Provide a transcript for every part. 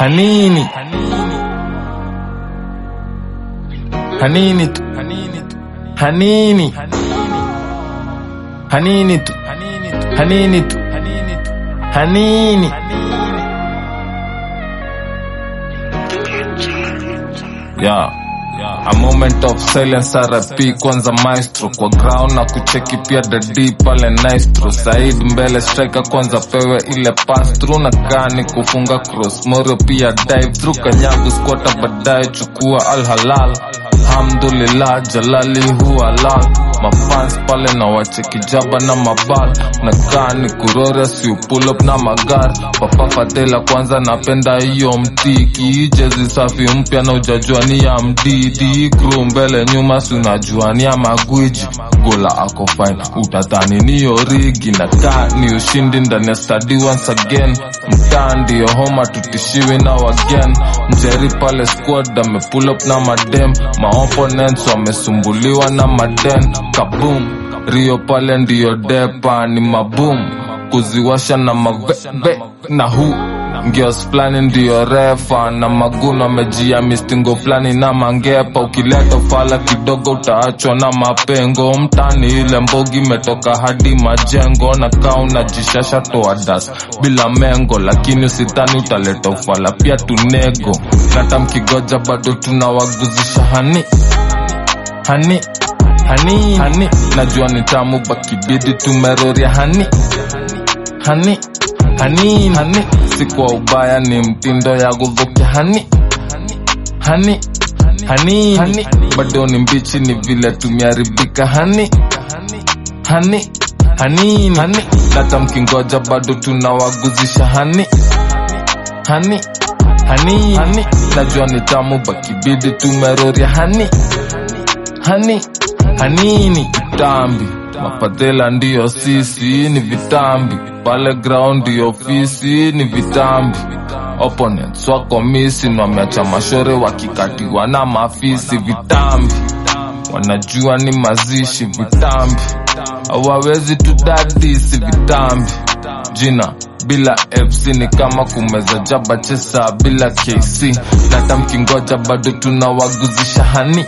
hanini hanini tu hanini hanini tu hanini tu hanini yeah. A moment of silence RP kwanza maestro kwa ground na kucheki pia dadi pale naistro Said mbele striker kwanza pewe ile pass through na kani kufunga cross Morio pia dive through kanyagu squata baadaye chukua al halal Alhamdulillah jalali huwa lal mafans pale na wacheki jaba na mabal na kani kurora si pull up na magar papa fadela kwanza napenda hiyo mtiki jezi safi mpya na ujajua ni ya mdidi crew mbele nyuma si unajua ni ya magwiji gola ako fine utadhani ni origi na kaa ni ushindi ndani ya stadi once again mtaa ndiyo homa tutishiwi na wagen mjeri pale squad ame pull up na madem maopponents wamesumbuliwa na maden kabum rio pale ndiyo depa ni mabum kuziwasha na maveve na hu ngios flani ndiyo refa na maguno amejia mistingo flani na mangepa ukileta fala kidogo utaachwa na mapengo mtani ile mbogi imetoka hadi majengo na kaa unajishasha toa das bila mengo lakini usitani utaleta ufala pia tunego nata mkigoja bado tunawaguzisha hani hani hani hani najua ni tamu bakibidi tumeroria hani hani hani hani si kwa ubaya ni mtindo ya gudhukia hani hani hani hani bado ni mbichi ni vile tumeharibika hani hani hani hani hata mkingoja bado tunawaguzisha hani hani hani hani najua ni tamu bakibidi tumeroria hani hani hanini vitambi mafadhela ndiyo sisi ni vitambi pale ground ya ofisi ni vitambi opponents wako misi wameacha mashore wakikatiwa na mafisi vitambi wanajua ni mazishi vitambi hawawezi tudadisi vitambi jina bila fc ni kama kumeza jaba chesa bila kc nata mkingoja bado tunawaguzisha hani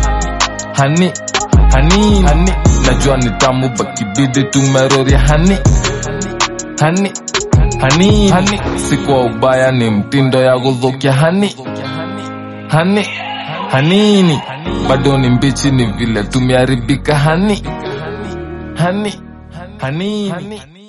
hani hani hani najua ni tamu bakibidi tumeroria hani hani hani hani si kwa ubaya ni mtindo ya gudhukia hani hani hanini bado ni mbichi ni vile tumeharibika hani hani hani, hani.